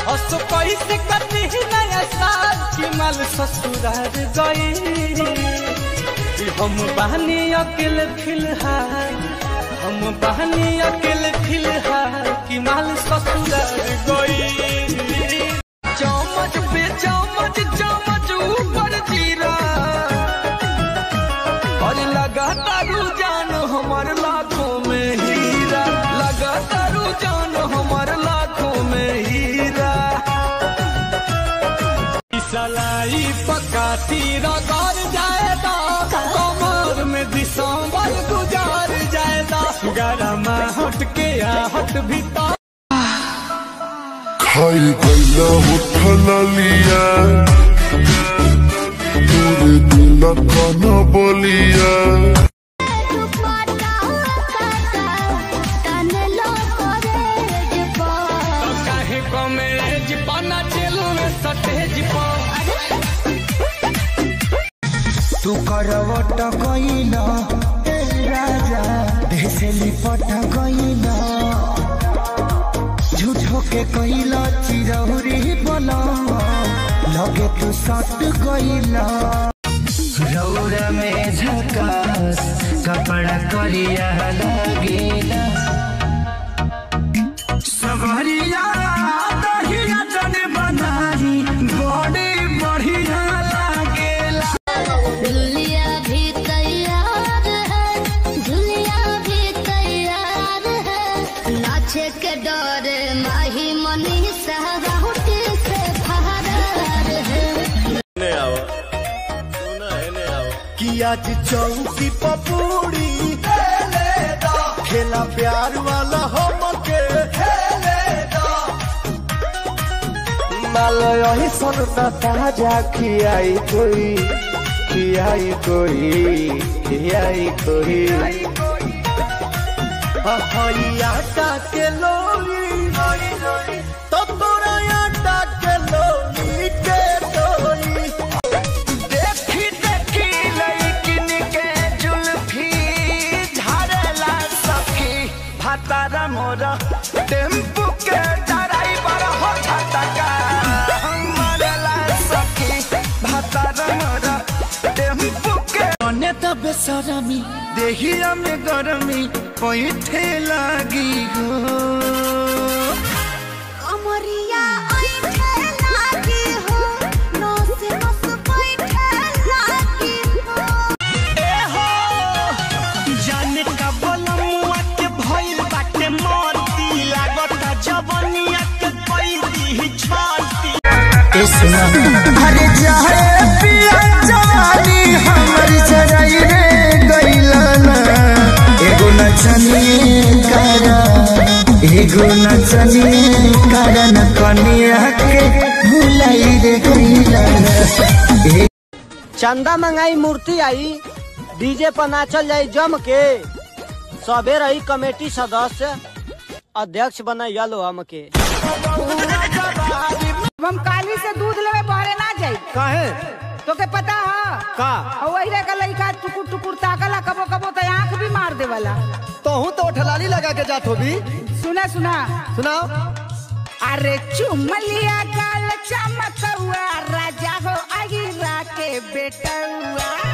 हस कैसे कटी नया साल की माल ससुरार गई हम बहनी अकेले फिलहाल हम बहनी अकेले फिलहाल की माल ससुरार गई चमच पे चमच चमच ऊपर जीरा और लगा तारू जान हमार लाखों में हीरा लगा तारू जान हमार लाखों में हीरा सलाई पकाती रगड़ जाएगा कमर में दिसंबर गुजार जाएगा गरमा हट के हट भीतर खाई गैला उठल लिया तोरे दिल कन बोलिया काहे कमेज पाना चेलू में सटेज पर तू करवट गइल ए राजा देसे लिपट गइल झूठो के कइल चिरौरी बोल लगे तू सट गइल रौर में झकास कपड़ा करिया लगेला सवरिया दहिया जने बनाई बड़ी बढ़िया लागेला दुल्लिया भी तैयार है झुलिया भी तैयार है नाचे के डरे माही मनी सहराउटी से फहरार है कि आज चौकी पपूड़ी खेला प्यार वाला हमके मालो यही सुनता ताजा खियाई कोई खियाई कोई खियाई कोई आटा के लोई तो तोरा आटा के लोई के डोली देखी देखी लड़किन के जुल्फी झाड़ला सखी भातारा मोरा टेम्पू के ड्राइवर हो झटका मरला सखी भातारा मोरा टेम्पू के ने त बेसरमी देहिया में गरमी पैठे लागी हो अमरिया ऐठे लागी हो नो से नस बैठे लागी हो जाने का बलमुआ के भइल बाटे मोती लागता जवनिया के पैदी छाती अरे जाए पिया जवानी हमर जराई रे गइलाना एगो नचनिए करा एगो नचनिए करा न कनिया के भुलाई रे गइलाना चंदा मंगाई मूर्ति आई डीजे पर नाचल जाई जम के सबे रही कमेटी सदस्य अध्यक्ष बनाइया लो हमके हम काली से दूध लेवे बहरे ना जाई काहे तो के पता है का और वही का लइका टुकुर टुकुर ताकला कबो कबो तो आंख भी मार देवला तोहू तो ठलाली लगा के जात होबी सुना सुना सुनाओ अरे चुमलिया गाल चमकौआ राजा हो अगिरा के बेटौआ